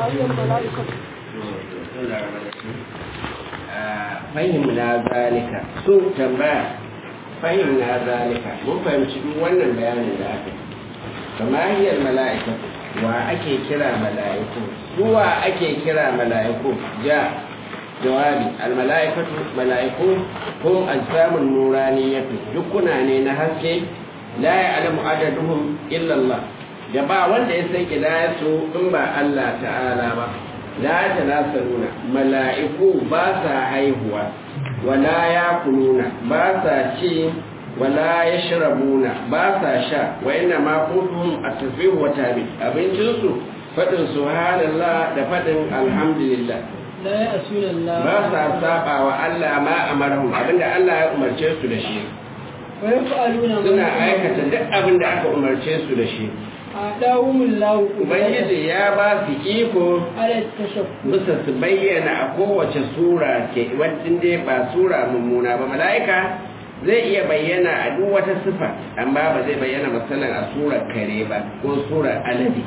هي الملائكة fahimna zalika su tambaya fahimna zalika mun fahimci duk wannan bayanin da aka yi kama hiyar mala'ika wa ake kira mala'iku suwa ake kira mala'iku ja jawabi almala'ikatu mala'iku ko ajsamun nuraniyatu dukkuna ne na haske la ya'lamu adaduhum illa Allah da ba wanda ya san kidayarsu in ba Allah ta'ala ba la tanasaruna mala'iku ba sa haihuwa wala yakuluna ba sa ci wala yashrabuna ba sa sha wa inna ma qutuhum at-tasbih wa tabi abincin su fadin subhanallah da fadin alhamdulillah لا يأسون الله ba sa saba wa Allah ma amarahum abinda Allah ya umarce su da shi ويفعلون ما suna يأمرون. aikata duk abinda aka umarce su da shi أعطاهم الله قدرة ubangiji ya ba su iko على التشكل bisa su bayyana a kowace sura ke wadda dai ba sura mummuna ba mala'ika zai iya bayyana a duk wata sifa amma ba zai bayyana misalin a surar kare ba ko surar alade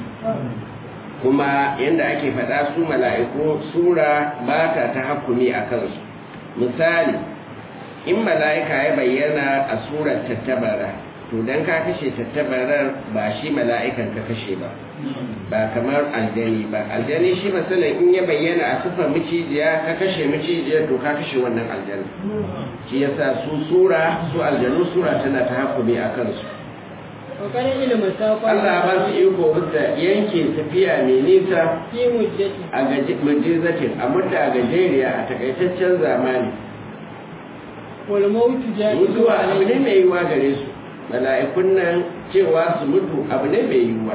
kuma yadda ake faɗa su mala'iku sura ba ta ta hakumi a kansu misali in mala'ika ya bayyana a surar tattabara to don ka kashe tattabarar ba shi mala'ikan ka kashe ba ba kamar aljani ba aljani shi matsalan in ya bayyana a sufar micijiya ka kashe micijiya to ka kashe wannan aljani shi yasa su sura su aljanu sura tana ta hakumi a kansu وقد علم ساق Allah ba su iko bisa yanke tafiya mai nisa في مدة a gaji mujizatin a mutta gajeriya a takaitaccen zamani والموت جائز mutuwa abu ne عليه mai yiwuwa gare su mala'ikun nan cewa su mutu abu ne mai yiwuwa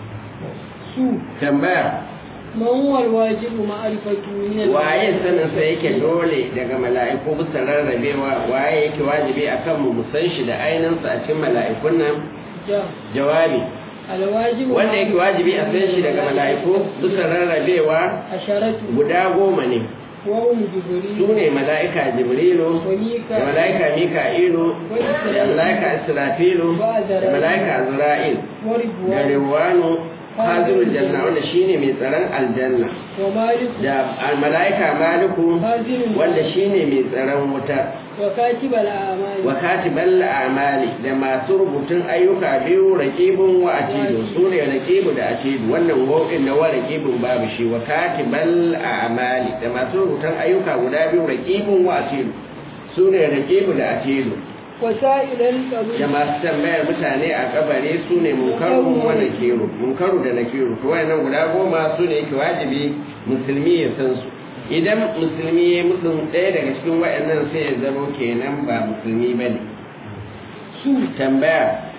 سوء tambaya ما هو الواجب معرفته من waye sanin sa yake dole daga mala'iku bisa rarrabewa waye yake wajibi akan mu mu san shi da ainihin sa a cikin mala'ikun nan جاء jawabi الواجب wanda yake wajibi a san shi daga mala'iku bisa rarrabewa عشرة guda goma ne وهم su جبريل ne mala'ika jibrilu da وميكا mala'ika mika'ilu da mala'ika israfilu da mala'ika azra'il da ورضوان riwanu hazirul janna wanda shine mai tsaron aljanna ومالك da mala'ika maliku هازم wanda shine mai tsaron wuta وكاتب الأعمال wa katibal a'mali da masu rubutun ayyuka biyu raqibun wa atidu su ne raqibu da atidu wannan wau'in na wa raqibun babu shi wa katibal a'mali da masu rubutun ayyuka guda biyu raqibun wa atidu su ne raqibu da atidu وسائل da القبر masu tambayar mutane a kabare su ne munkaru wa nakiru munkaru da nakiru to wayannan guda goma su ne yake wajibi musulmi ya san su idan musulmi ya mutum ɗaya daga cikin wayannan sai ya zama kenan ba musulmi ba ne su tambaya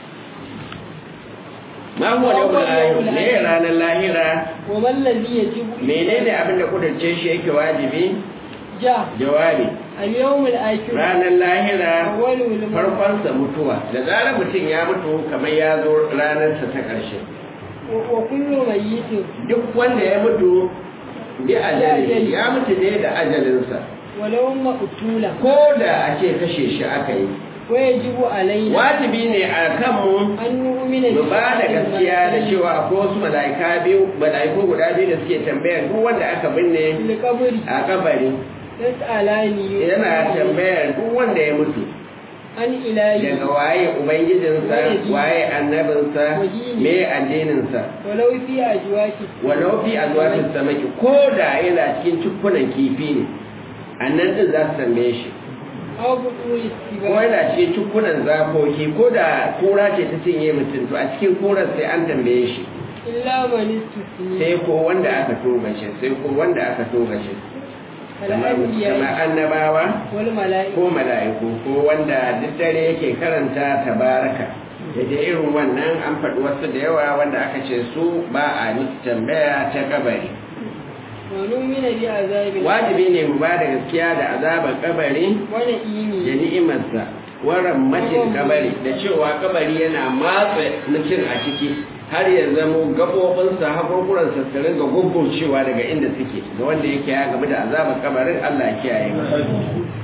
ma huwa yawmul akhir ne ranar lahira وما الذي يجب menene abin da kudurce shi yake wajibi جاء jawabi اليوم الآخر ranar lahira أول الموت farkonsa mutuwa da zarar mutum ya mutu kamar ya zo ranarsa ta ƙarshe وكل ميت duk wanda ya mutu bi ajali ya mutu ne da ajalinsa ولو مقتولا ko da a ce kashe shi aka yi ويجب علينا wajibi ne a kanmu أن نؤمن mu ba da gaskiya da cewa akwai wasu mala'ika biyu mala'iku guda biyu da suke tambayar duk wanda aka binne القبر a kabari يسألاني yana tambayar duk wanda ya mutu عن إلهي daga waye ubangijinsa waye annabinsa me addininsa ولو في أجواك walau fi azwajin samaki ko da yana cikin cikunan kifi ne annan din za su tambaye shi أو بطول ko السباع yana cikin cikunan zakoki ko da kura ce ta cinye mutum to a cikin kurar sai an tambaye shi إلا من استثني sai ko wanda aka toga shi sai ko wanda aka toga shi kamar kamar الأنبياء annabawa والملائكة ko mala'iku ko wanda duk dare yake karanta tabaraka da da irin wannan an faɗi wasu da yawa wanda aka ce su ba a nufi tambaya ta kabari ونؤمن بعذاب wajibi ne mu ba da gaskiya da azabar kabari da ونئيمه ni'imarsa waran macin kabari da cewa kabari yana matsa mutum a ciki har ya zamo gaɓoɓinsa haƙurƙuransa su ringa guggurcewa daga inda suke ga wanda yake ya gamu da azabar kabarin Allah ya kiyaye mu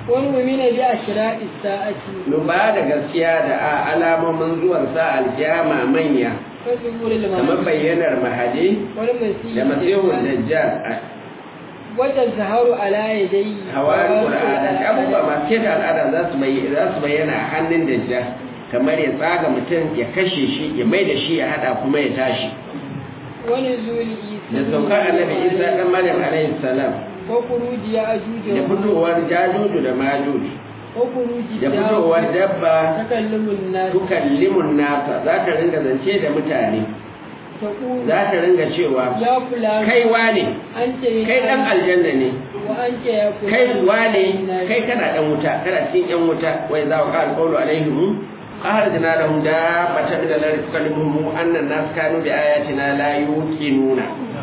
ونؤمن بأشراء الساعة mu ba da gaskiya da a alamomin zuwan sa alkiyama manya وظهور kamar المهدي bayyanar mahadi والمسيح da masihun الدجال dajjal a وتظهر على يديه hawarin qur'ana da abubuwa masu keta al'ada za su bayyana za su bayyana a hannun dajjal kamar ya tsaga mutum ya kashe shi ya mai da shi ya hada kuma ya tashi ونزول عيسى da saukar annabi isa dan maryam alaihi salam وخروج يأجوج da fitowar jajuju da majuju وخروج da fitowar dabba تكلم الناس tukallimun nasa za ta ringa zance da mutane تقول za ta ringa cewa يا فلان kai wane أنت kai dan aljanna ne وأنت يا فلان kai wane من الناس. kai kana dan wuta kana cikin yan wuta wai za ka alqawlu alaihim akhrajna lahum dabbatan min al-ardi tukallimuhum anna an-nas kanu bi ayatina la yuqinuna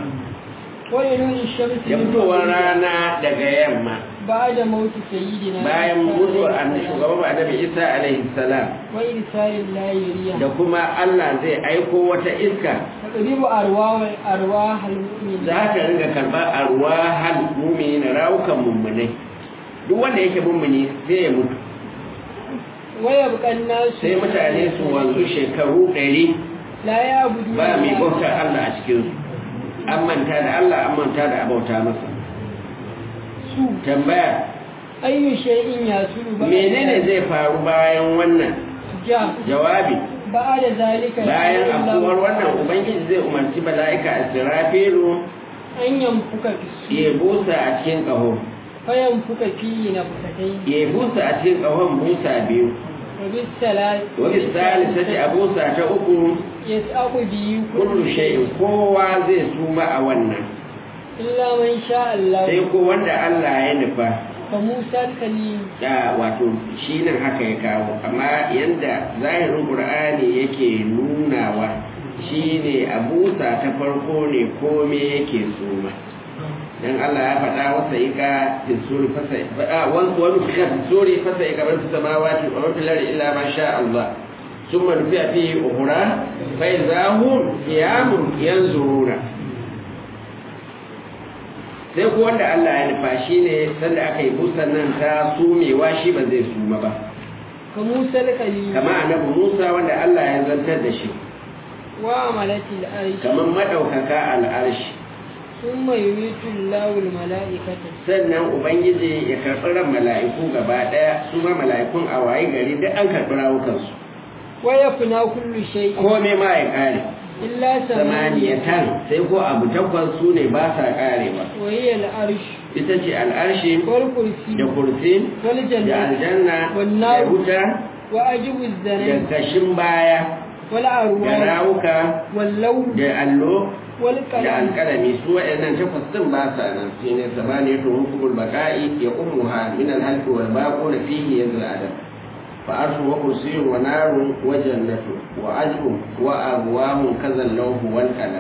وينون الشمس da fitowar rana daga yamma بعد موت سيدنا bayan عيسى mutuwar عليه annabi السلام shugaban annabi Isa alaihi salam وإرسال الله يريها da kuma Allah zai aiko wata iska تقريب أرواح أرواح المؤمنين za ka ringa karɓar arwahal mumini na rawukan mummunai duk wanda yake mummuni sai ya mutu ويبقى الناس sai mutane su wanzu shekaru ɗari لا يعبدون ba mai الله. bautar Allah a cikinsu an manta da Allah an manta da abauta masa su tambaya ayyu shay'in yasulu ba menene zai faru bayan wannan ja jawabi ba da zalika bayan Allah afuwar wannan ubangiji zai umarci mala'ika a sirafilu an yamfuka fi su ya busa a cikin ƙaho fayan fuka fi na fukatai ya busa a cikin ƙahon busa biyu wa bis salat wani salisati a busa ta uku yas'aqu bi kullu shay'in kowa zai suma a wannan illa man sha Allah sai ko wanda Allah ya nufa fa Musa kalim da wato shi nan haka ya kawo amma yanda zahirin qur'ani yake nunawa shine a busa ta farko ne kome yake suma dan Allah ya faɗa wasa ika fi suri fasa a wani wani fi suri fasa ika bar fi samawati wa fil ardi illa ma sha Allah ثم نفع فيه أخرى فإذا هم قيام ينظرون sai ku wanda Allah ya nufa shi ne sanda aka yi busan nan ta sumewa shi ba zai suma ba ka Musa kalim kama annabi Musa wanda Allah ya zantar da shi wa amalatil arsh kamar madaukaka al'arshi thumma yumitu Allahu al mala'ikata sannan ubangiji ya karɓi ran mala'iku gaba ɗaya su ma mala'ikun a waye gari duk an karɓi rawukansu wa yafna kullu shay'in kome ma ya ƙare illa samaniyatan sai ko abu takwas su ne ba sa ƙarewa wa hiya al arsh ita ce al'arshi wal kursi da kursi wal da jannah aljanna wan da nar wuta wa ajibu da zanay kashin baya wal da arwah rawuka wal law da allo wal da qalam alƙalami su waɗannan takwas ɗin ba sa nan shi ne samaniya to hukumul baqa'i ya ummuha min al-halqi wal baqu da fihi yazul adam fa arshu wa kursiyyun wa narun wa jannatu wa ajrun wa abwahun kazal lawhu wal qalam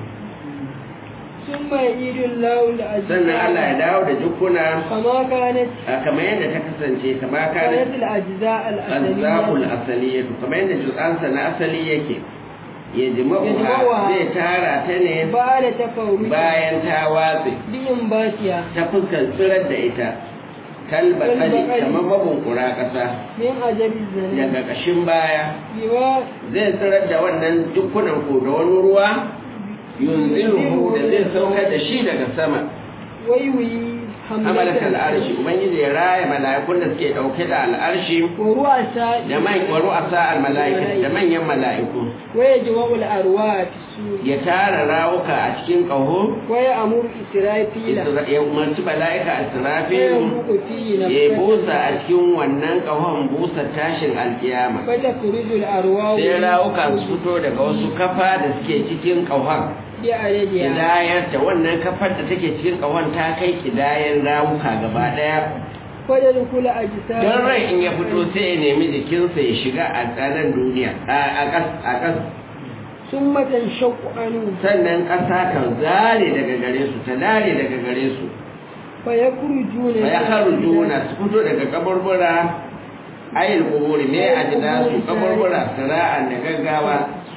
thumma yajidu Allahu al sannan Allah ya dawo da jukuna kama kanat a kamar yadda ta kasance kamar kanat kana al ajza al azzaqul asaliyyah asaliyatu kamar yadda jutsansa na asali yake ya Yajma'uha. jima'uha zai tara ta ne ba'da tafawruj bayan ta watse bi'in batiya ta fuskar tsirar da ita kalba kali Kalbakali. kamar mabunkura ƙasa min ajabi zanay daga ƙashin baya biwa zai tsirar da wannan dukkunan ko da wani ruwa yunziruhu da zai saukar da shi daga sama waiwi hamalat al'arshi ubangiji ya raya mala'ikun da suke ɗauke da al'arshi wa ru'asa da man wa ru'asa al mala'ika da manyan mala'iku wa yajma'u al arwah fi sur ya tara rawuka a cikin ƙaho wa ya'muru israfila ya umarci mala'ika wa israfilu yanfuqu fihi ya busa a nafsatan cikin wannan ƙahon busa tashin alkiyama fa takhruju al arwah sai rawuka su fito daga wasu kafa da suke cikin ƙahon bi adadiha kidayar da wannan kafar da take cikin ƙahon ta kai kidayar rawuka gaba ɗaya fa tadkhulu ajsam don rai in ya fito sai ya nemi jikinsa ya shiga a tsanan duniya a ƙas a ƙas thumma tanshaqqu anhu sannan ƙasa kan zare daga gare su ta dare daga gare su fa yakhrujuna fa ya juna su fito daga kaburbura ayil kuburi me a jina su kaburbura sira'an da gaggawa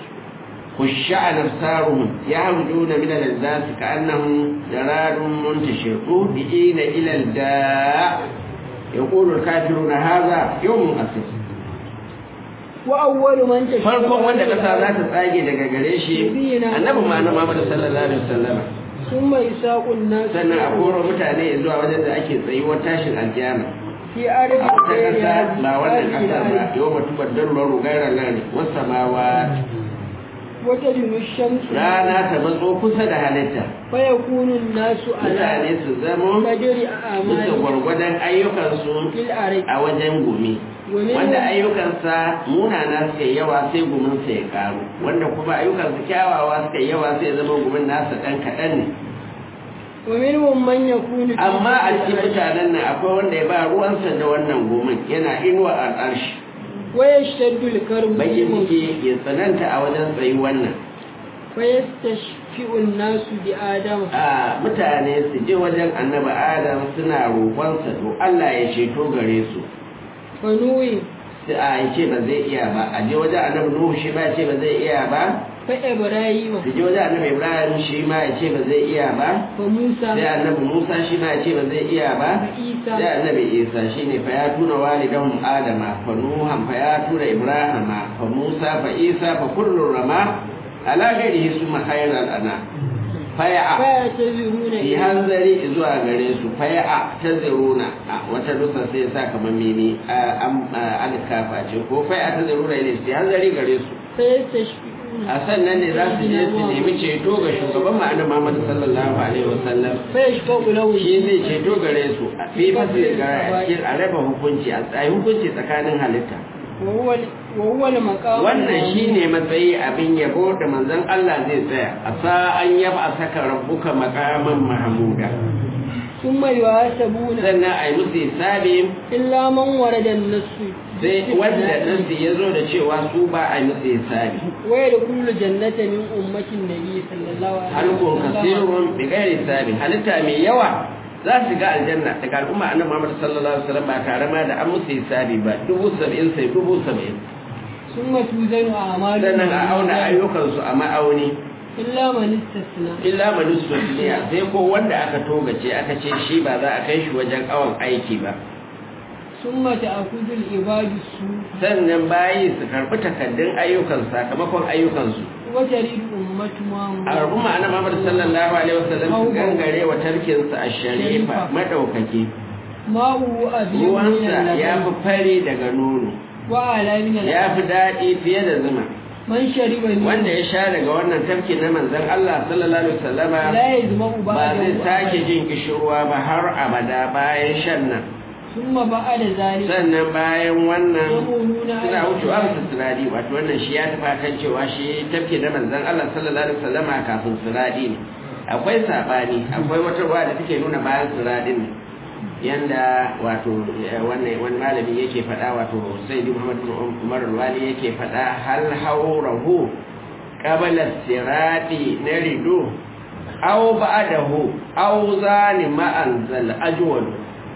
خشع نفسارهم يخرجون من الأجداث كأنهم جراد منتشر مهدئين إلى الداء yaqulu al-kafiruna hadha yawmun asir wa awwalu man tashaqqaqa farkon wanda kasa za ta tsage daga gare shi annabi ma na Muhammad sallallahu alaihi wasallam thumma isaqun nas sannan a koro mutane zuwa wajen da ake tsayuwar tashin alkiyama fi ardi a wata kasa ba wannan kasar ba yau mutu baddar loro gairar nan wasu mawa wata dunu shamsu rana ta matso kusa da halitta fa yakunu nasu ala mutane su zama qadri bisa a'mali gwargwadon ayyukansu fil ardi a wajen gumi wa min wanda ayyukansa munana suka yi yawa sai guminsa ya karu wanda kuma ayyukansa kyawawa suka yi yawa sai zama gumin nasa ɗan kaɗan ne wa minhum man yakunu fi amma a cikin ardi mutanen nan akwai wanda ya ba ruwansa da wannan gumin yana inuwa a ƙarshe wa yashtaddu al-karbu bakin muke ya tsananta a wajen tsayi wannan fa yastashfi'u an-nasu bi adam a mutane su je wajen annabi adam suna roƙonsa to Allah ya ceto gare su fa nuwi sai a ya ce ba zai iya ba a je wajen annabi nuhu shi ba ya ce ba zai iya ba fa ibrahima su je wajen annabi ibrahim shi ma ya ce ba zai iya ba fa musa sai annabi musa shi ma ya ce ba zai iya ba fa isa sai annabi isa shi ne fa ya tuna walidahum adama fa nuhan fa ya tuna ibrahima fa musa fa isa fa kullu rama ala ghairihi summa khayral ana faya'a fa yataziruna fi hanzari zuwa gare su faya'a taziruna a wata dusa sai ya sa kamar mimi alkafa ce ko faya'a taziruna ne fi hanzari gare su fa yastashfi'una a sannan ne za su je su nemi ceto ga shugaban ma'ana Muhammad sallallahu alaihi wasallam fa yashfa'u lahu shi zai ceto gare su a fi fasir ga cikin a raba hukunci a tsayi hukunci tsakanin halitta wa huwa wa huwa al-maqam wannan shine matsayi abin yabo da manzon Allah zai tsaya a sa'an yaba a saka rabbuka maqaman mahmuda thumma yuhasabuna sannan a yi musu hisabi illa man warada an-nasu sai wanda nan ya zo da cewa su ba a yi musu hisabi wa yadkhulu jannata min ummatin nabi sallallahu alaihi halkun kasirun bi ghairi hisabi halitta mai yawa za su ga aljanna daga al'umma annabi Muhammad sallallahu alaihi wasallam ba tare ma da an musu hisabi ba dubu sab'in sai dubu sab'in thumma tuzanu a'malu sannan a auna ayyukansu a ma'auni illa man istasna illa manusfatiya sai ko wanda aka togace aka ce shi ba za a kai shi wajen awon aiki ba thumma ta'khudhu al-ibadu su sannan bayi su karbi takaddun ayyukan sakamakon ayyukansu wa taridu ummatu muhammad al'umma annabi Muhammad sallallahu alaihi wasallam su gangare wa tarkinsa a sharifa madaukaki ma'u abiyu ruwansa ya fi fari daga nono wa ala min al ya fi daɗi fiye da zuma man shariba min wanda ya sha daga wannan tafki na manzon Allah sallallahu alaihi wasallama la yazma'u ba zai sake jin kishirwa ba har abada bayan shan nan thumma ba'da zalika sannan bayan wannan yaquluna suna wucewa su siradi wato wannan shi ya tafi kan cewa shi tafki na manzon Allah sallallahu alaihi wasallama kafin siradi ne akwai sabani akwai wata ruwa da take nuna bayan siradin ne yanda wato wannan wani malami yake faɗa wato sayyidi Muhammad bin Umar al-Wali yake faɗa hal haurahu qabla sirati naridu aw ba'dahu aw zalima anzal ajwal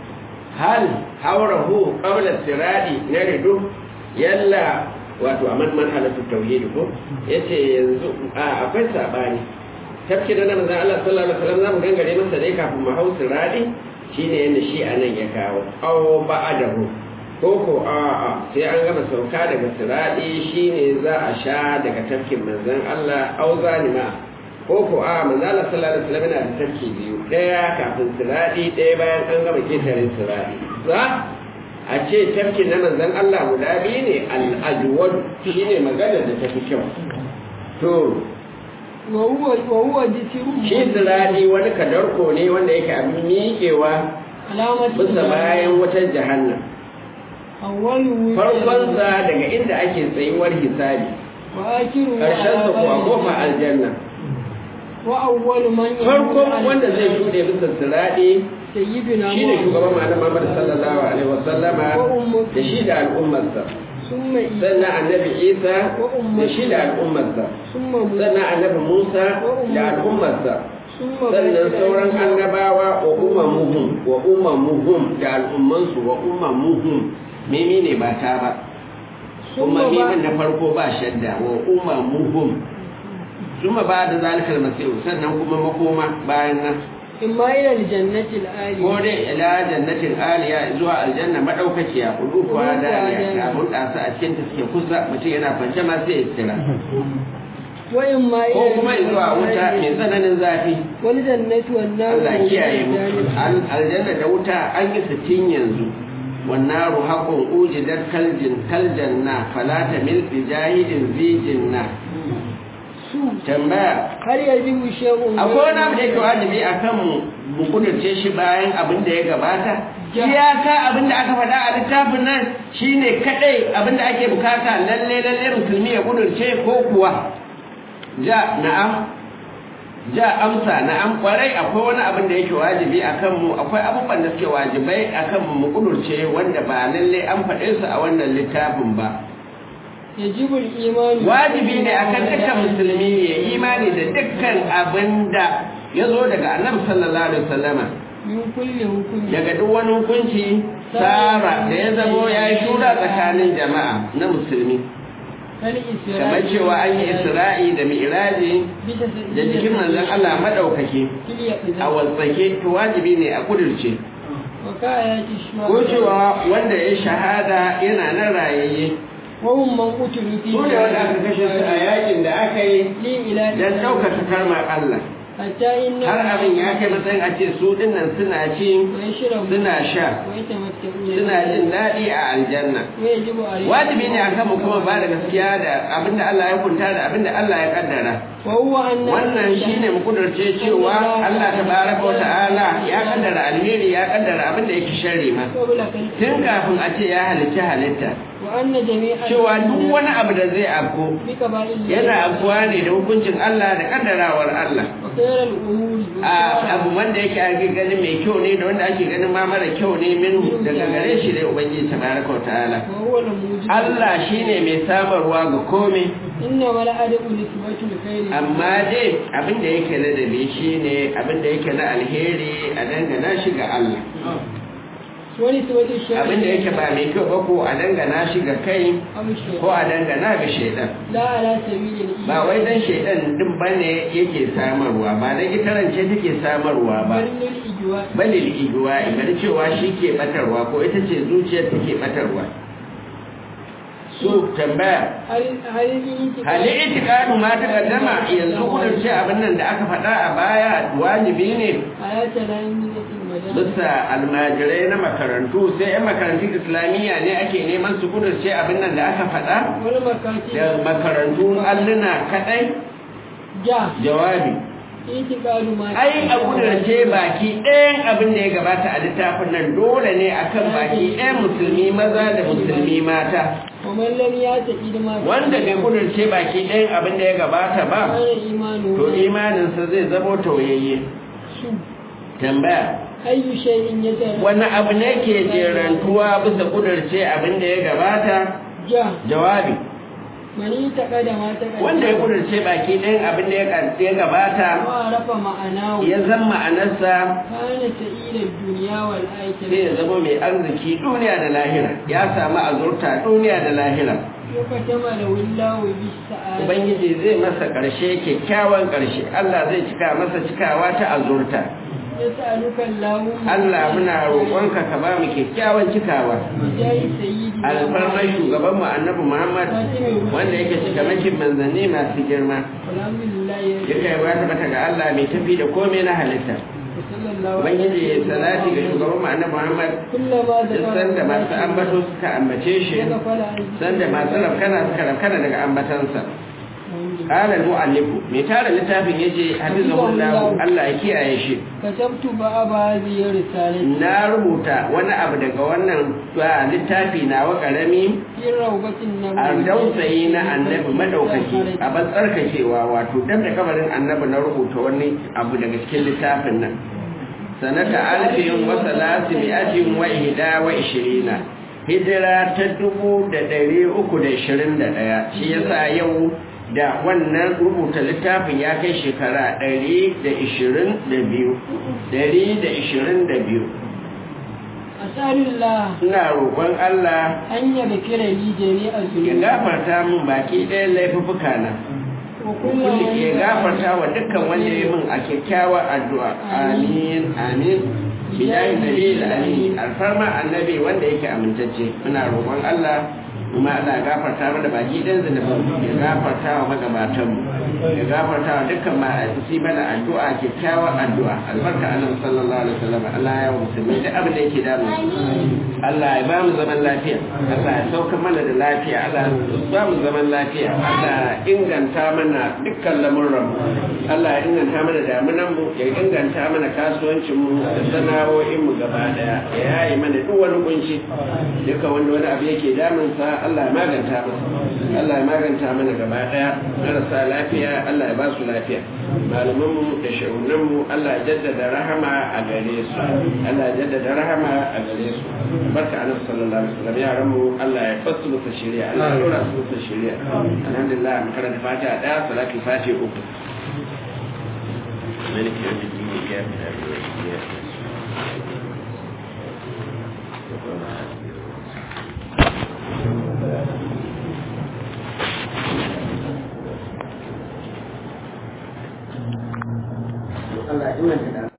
hal haurahu qabla sirati naridu yalla wato aman manhalatu tauhid ko yace yanzu a akwai sabani tafki da manzon Allah sallallahu alaihi wasallam zamu gangare masa dai kafin mu hau sirati shine yanda shi anan ya kawo aw ba'dahu ko ko a a sai an gama sauka daga sirati shine za a sha daga tafkin manzon Allah aw zalima ko ko a manzon Allah sallallahu alaihi wasallam yana da tafki biyu daya kafin sirati daya bayan an gama ketare sirati za a ce tafkin na manzon Allah guda biyu ne al-ajwad shine maganar da tafi kyau to wa huwa wa huwa jisiru shi zirari wani kadarko ne wanda yake abin miƙewa alamatu bisa bayan wutar jahannam awwalu farkonsa daga inda ake tsayuwar hisabi wa akhiru ƙarshensa kuwa kofa aljanna wa awwalu man farkon wanda zai shuɗe bisa zirari sayyidina shi ne shugaban ma'ana Muhammad sallallahu alaihi wasallama da shi da al'ummarsa summa isa sannan annabi Isa da shi da al'ummarsa summa musa sannan annabi Musa da al'ummarsa summa sannan sauran annabawa wa umamuhum wa umamuhum da al'ummansu wa umamuhum mimi ne ba ta ba kuma mimin na farko ba shadda wa umamuhum suma ba da zalikal masihu sannan kuma makoma bayan nan imma ila aljannati alali ko dai ila jannatin aliya zuwa aljanna madaukakiya kudu kuwa daliya ga mun dasa a cikin ta suke kusa mutum yana kwance ma sai ya tsira wa imma ila ko kuma zuwa wuta mai tsananin zafi wal jannatu wan nar Allah kiyaye mu Al- aljanna da wuta an yi sittin yanzu والنار حق أوجدت كالجن كالجنة فلا تمل بجاهد ذي جنة tambaya har yajibu shay'un akwai wani abu da yake wajibi a kan mu kudurce shi bayan abin da ya gabata iyaka abin da aka faɗa a littafin nan shine kadai abin da ake bukata lalle lalle musulmi ya kudurce ko kuwa ja na'am ja amsa na'am kwarai akwai wani abin da yake wajibi a kan mu akwai abubuwan da suke wajibai a kan mu kudurce wanda ba lalle an faɗe su a wannan littafin ba yajibu al-iman wajibi ne akan dukkan musulmi ya imani da dukkan abin da ya zo daga annabi sallallahu alaihi wasallama min kulli hukmi daga duk wani hukunci tsara da ya zamo ya yi shura tsakanin jama'a na musulmi kal isra'i kamar cewa an yi isra'i da mi'raji bisa da jikin manzon Allah madaukake a wasake to wajibi ne a kudirce wa kayati shuhada ko cewa wanda ya shahada yana nan rayayye wa hum man qutilu fi su ne wanda aka kashe su a yakin da aka yi li ila don ɗaukaka karmar Allah hatta inna har abin ya kai matsayin a ce su dinnan suna ci wa yashrabu suna sha wa yatamatta'una suna jin daɗi a aljanna wa yajibu alayhi wajibi ne akan mu kuma ba da gaskiya da abinda Allah ya kunta da abinda Allah ya kaddara wa huwa anna wannan shine mu kudurce cewa Allah tabaraka wa ta'ala ya kaddara alheri ya kaddara abinda yake sharri ma qabla khalqi tun kafin a ce ya halicci halitta wa anna jami'a cewa duk wani abu da zai afko bi qaba'il yana afkuwa ne da hukuncin Allah da kaddarawar Allah wa khayra al-umuri a abu wanda yake ake ganin mai kyau ne da wanda ake ganin ma mara kyau ne minhu daga gare shi ne ubangiji tabaraka wa ta'ala wa huwa al-mujib Allah shine mai samarwa ga komai inna wala adu nisbatu al-khayri amma dai abin da yake ladabi shine abin da yake na alheri a dangana shi ga Allah wa nisbatu al-sharri abin da yake ba mai kyau ba ko a dangana shi ga kai abu shay ko a dangana ga shaidan la ala sabili al-iman ba wai dan shaidan din bane yake samarwa ba dan itarance take samarwa ba barnul ijwa balil iguwa bari cewa shi ke batarwa ko ita ce zuciyar take batarwa su tambaya hal hal intiqa hali itikadu ma ta kaddama yanzu kudurce abin nan da aka faɗa a baya wajibi ne ayata la yamilatil madan bisa almajirai na makarantu sai yan makarantun islamiyya ne ake neman su kudurce abin nan da aka faɗa wal makati da makarantun alluna kaɗai ja jawabi intiqalu ma ai a kudurce baki ɗayan abin da ya gabata a littafin nan dole ne akan baki ɗayan musulmi maza da musulmi mata wa man lam yataqid ma wanda bai kudurce baki ɗayan abin da ya gabata ba kana imanu to imaninsa zai zamo tauyayye su tambaya ayyu shay'in yatara wani abu ne ke jerantuwa bisa kudurce abin da ya gabata ja jawabi mani taqada ma taqada wanda ya kudurce baki ɗayan abin da ya ka- ya gabata wa rafa ma'anahu ya zan ma'anarsa kana sa'ida dunya wal sai akhirah ya zama mai arziki duniya da lahira ya samu azurta duniya da lahira wa katama lawillahu bis sa'ada ubangiji zai masa ƙarshe kyakkyawan ƙarshe allah zai cika masa cikawa ta azurta yas'aluka Allahu allah muna roƙonka ka ba mu kyakkyawan cikawa jayi sayyidi alfarmar shugabanmu annabi muhammad wanda yake cikamakin manzanni masu girma alhamdulillah duka ya wata bata ga Allah mai tafi da komai na halitta sallallahu ubangiji ya salati ga shugabanmu annabi muhammad kullama duk sanda masu ambato suka ambace shi sanda masu rafkana suka rafkana daga ambatansa قال المؤلف mai tara littafin yace hafizahullah Allah ya kiyaye shi katabtu ba ba ziyar risalati na rubuta wani abu daga wannan ah, littafi na wa karami fi rawbatin a nabawi dausayi na annabi madaukaki a ban tsarkakewa wato dan da kabarin annabi na rubuta wani abu daga cikin littafin nan sanata alfin wa salasi mi'atin wa ihda wa ishirina hijira ta dubu da ɗari uku da ishirin da ɗaya shi yasa yau da wannan rubuta littafin ya kai shekara ɗari da ishirin da biyu ɗari da ishirin da biyu asalullah ina roƙon Allah an yaga kira li jami'a ya zunubi gafarta min baki ɗayan laifuffuka na kulli ya gafarta wa dukkan wanda ya min a kyakkyawar addu'a amin amin bilahi nabi amin alfarma annabi wanda yake amintacce muna roƙon Allah kuma Allah ya gafarta mana baki ɗan zunubin ya gafarta wa magabatanmu ya gafarta wa dukkan ma'aikaci mana addu'a kyakkyawar addu'a albarka annabi sallallahu alaihi wasallam Allah ya wa musulmi da abin da yake damu Allah ya ba mu zaman lafiya Allah ya sauka mana da lafiya Allah ya ba mu zaman lafiya Allah ya inganta mana dukkan lamurran mu Allah ya inganta mana damunan mu ya inganta mana kasuwancin mu da sana'o'in mu gaba daya ya yayi mana duk wani kunci duka wanda wani abu yake damun sa Allah ya maganta masa Allah ya maganta mana gaba daya marasa lafiya Allah ya ba su lafiya malaman mu da shagunan mu Allah ya jaddada rahama a gare su Allah ya jaddada rahama a gare su barka annabi sallallahu alaihi wasallam yaran mu Allah ya fasu musu shari'a Allah ya dora su musu shari'a alhamdulillah mu karanta fatiha daya salatu fatiha uku ملك يوم الدين إياك نعبد وإياك نستعين Allah ya inganta